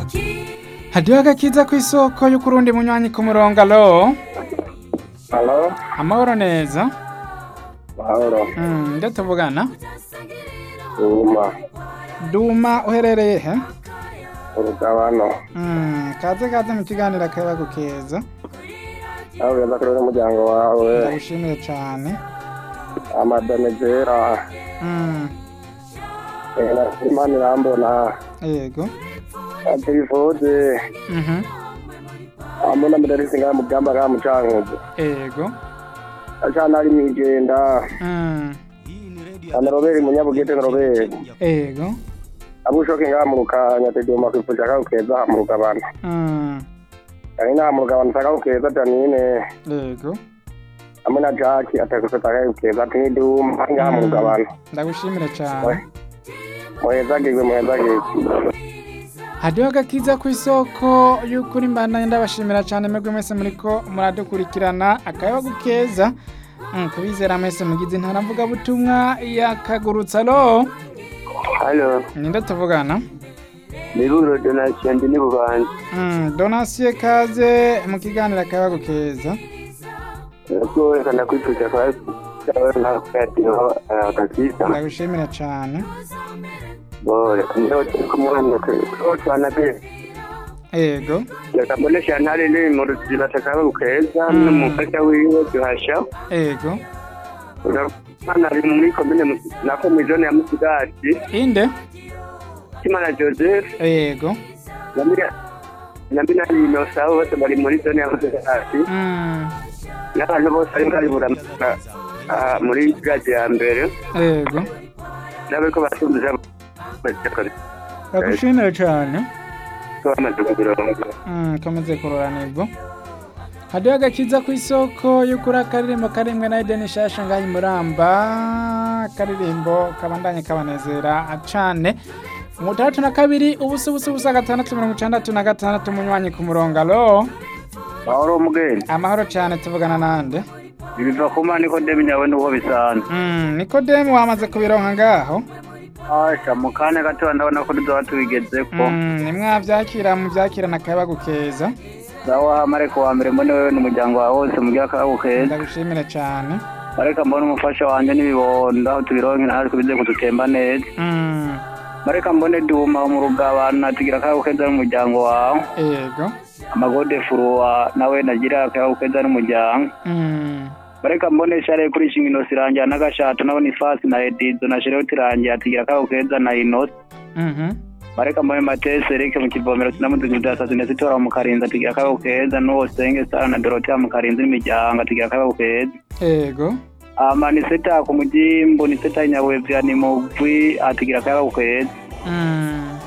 hadiho agakiza ku isoko y'ukurundi munywanyi ku murongo alo Halo, amahoro neza mahoro. Mm, nde tuvugana Uma, duma uherereye he urugabano. Mm, kaze kaze mu kiganiro akayabagu keza Aho ugeza kuri n'umuryango wawe, ndagushimiye cane amadame zera, Mm, eh, Imana irambona, yego atifuze, Mhm, ambona mudarisi ngaha mugamba ngaha mucankuzo. yego Acana ari mwijenda, Mm, ana Robert munyabugete na Robert. yego Abushoke ngaha mu rukanya tegema kwifuje akaho keza mu rugabano. Mm, Ari ngaha mu rugabano akaho keza Janine, yego hamwe na Jackie atakufite akaho keza ati niduma ngaha mu rugabano. ndagushimire cane Muhezagirwe muhezagirwe. hadiho agakiza ku isoko y'ukuri mbandanye ndabashimira cyane mwebwe mwese muriko muradukurikirana akayabagu keza Mm, kubizera mwese mugize intara mvugabutumwa yakagurutsa alo Halo, ninde tuvugana Miburo Donation ndi Bubanza. Mm, donasiye kaze mu kiganiro akayabagu keza Nako kana kwifuje kwa sawa na radio akakiza. ndagushimira cyane Bore, ndio kumwana ko twana pe. yego Yakabonesha ntare ni mu ruziba takaba ukeza Mm. n'umufasha wiwe duhasha. yego Urabona ari muri komine nako mu zone ya Musigati. inde Kimana Joseph yego Namira Namira ni no sawa bose bari muri zone ya Musigati. Mm, N'abantu bose ari bari buramura ah, muri gazi ya mbere. yego N'abariko basumbiza ndagushimira cyane bamaze kubironga. Mm, komeze kuroranirwa hadiho agakiza ku isoko y'ukuri akaririmbo karimwe na edeni shasha ngaho imuramba akaririmbo kabandanye kabanezera cane umutandatu na kabiri ubusa ubusa ubusa gatandatu mirongo icandatu na gatandatu munywanyi ku murongo alo Mahoro mugeni. amahoro cane tuvugana nande Ibiva ku mana niko ndemi nyawe nuko bisanzwe. mm, nikodemu wamaze kubironka ngaho Asha mu kanya gato ndabona ko tuzoba tubigezeko. mm, nimwavyakira muvyakirana akayabagu keza Sawa mareko wa mbere mbone wewe n'umuryango wawe wose mugira akabo keza. ndagushimire cane Mareka mbone umufasha wanje n'ibibondo aho tubironke natwe bize kudutemba neza. mm, Mareka mbone duma mu rugabana tugira akabo keza n'umuryango wawe. yego Amagode furuwa nawe nagira akabo keza n'umuryango. mm, Mareka mbone share kuri shingino sirangira n'agashato nabone ifasi na edizo na shere tirangira tugira akabo keza na inoti. mhm, mareka mbone matese erike mu kivomero sinamuziga bya neza itora mu karinzi atigira akababo keza n'uwo senge sara na dorotea mu karinzi n'imiryango atigira akababo keza yego ama ni seta ku mugimbo ni seta nyawevya ni mugwi atigira akababo keza mm.